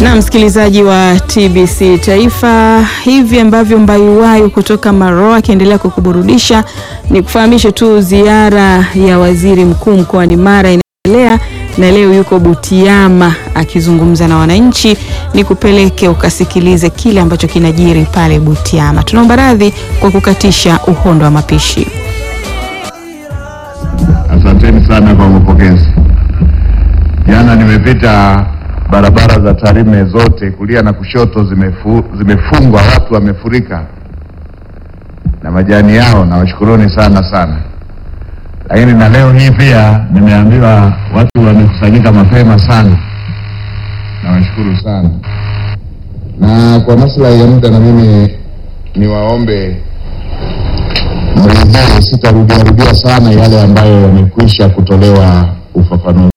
Na msikilizaji wa TBC Taifa, hivi ambavyo Mbayuwayu kutoka Maroa akiendelea kukuburudisha, ni kufahamishe tu ziara ya waziri mkuu mkoani Mara inaendelea na leo yuko Butiama akizungumza na wananchi. Ni kupeleke ukasikilize kile ambacho kinajiri pale Butiama. Tunaomba radhi kwa kukatisha uhondo wa mapishi. Asanteni sana kwa mapokezi. Jana nimepita barabara za Tarime zote kulia na kushoto zimefu, zimefungwa, watu wamefurika na majani yao, na washukuruni sana sana. Lakini na leo hii pia nimeambiwa watu wamekusanyika mapema sana, na washukuru sana. Na kwa maslahi ya muda, na mimi niwaombe mridhie, sitarudiarudia sana yale ambayo yamekwisha kutolewa ufafanuzi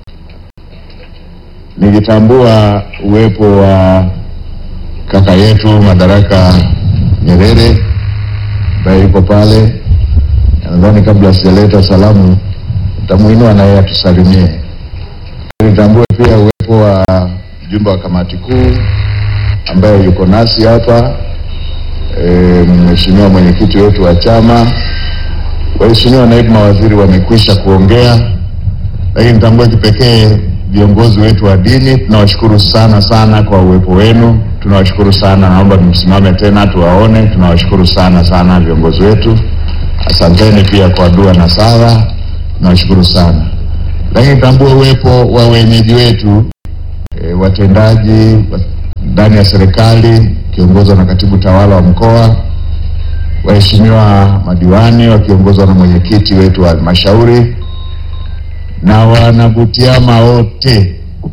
nikitambua uwepo wa kaka yetu Madaraka Nyerere ambaye yuko pale. Nadhani kabla sijaleta salamu nitamuinua naye atusalimie. Nitambue pia uwepo wa mjumbe wa kamati kuu ambaye yuko nasi hapa, e, mheshimiwa mwenyekiti wetu wa chama, waheshimiwa naibu mawaziri wamekwisha kuongea, lakini nitambue kipekee viongozi wetu wa dini, tunawashukuru sana sana kwa uwepo wenu, tunawashukuru sana. Naomba msimame tena tuwaone. Tunawashukuru sana sana viongozi wetu, asanteni pia kwa dua na sala, tunawashukuru sana. Lakini tambue uwepo wa wenyeji wetu e, watendaji ndani ya serikali kiongozwa na katibu tawala wa mkoa, waheshimiwa madiwani wakiongozwa na mwenyekiti wetu wa halmashauri na wanabutiama wote.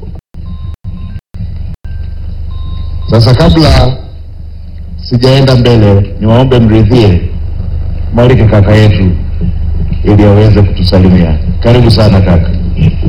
Sasa, kabla sijaenda mbele, niwaombe mridhie mwalike kaka yetu ili aweze kutusalimia. Karibu sana kaka.